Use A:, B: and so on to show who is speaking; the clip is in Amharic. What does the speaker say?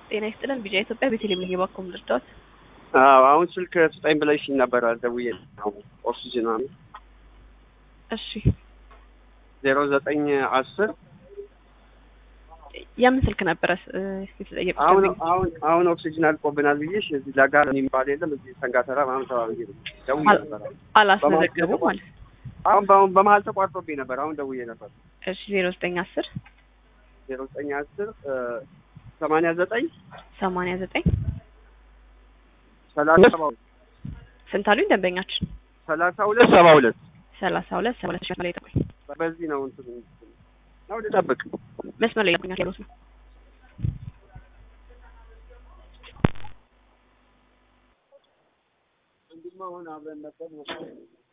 A: ጤና ይስጥልን ቢጫ ኢትዮጵያ ቤተልሔም ነኝ የባኮም ልርዳዎት?
B: አዎ አሁን ስልክ ስጠኝ ብለሽኝ ነበር ደውዬ ነው ኦክሲጅን ነው
A: እሺ
B: ዜሮ ዘጠኝ አስር
A: የምን ስልክ ነበረ እ፣ የተጠየቁት?
B: አሁን
A: ደንበኛ?
B: አሁን አሁን ኦክሲጅን አልቆብናል ብዬሽ እዚህ ለጋር የሚባል የለም እዚህ ሰንጋተራ ምናምን ተባብዬ ነው ደውዬ
A: አል-
B: ነበር።
A: አላስመዘገቡ ማለት ነው።
B: አሁን በአሁን በመሀል ተቋርጦብኝ ነበር። አሁን ደውዬ ነበር
A: እሺ ዜሮ ዘጠኝ አስር
B: ዜሮ ዘጠኝ አስር ሰማንያ ዘጠኝ
A: ሰማንያ ዘጠኝ
B: ሰላሳ ሰባ ሁለት
A: ስንት አሉኝ ደንበኛችን?
B: ሰላሳ ሁለት ሰባ ሁለት
A: ሰላሳ ሁለት ሰባ ሁለት መስመር ላይ ጠብቁኝ።
B: በዚህ ነው እንትን ነው ልጠብቅ
A: መስመር ላይ ጠብቁኝ ያሉት ነው።
B: እንዲማ አሁን አብረን ነበር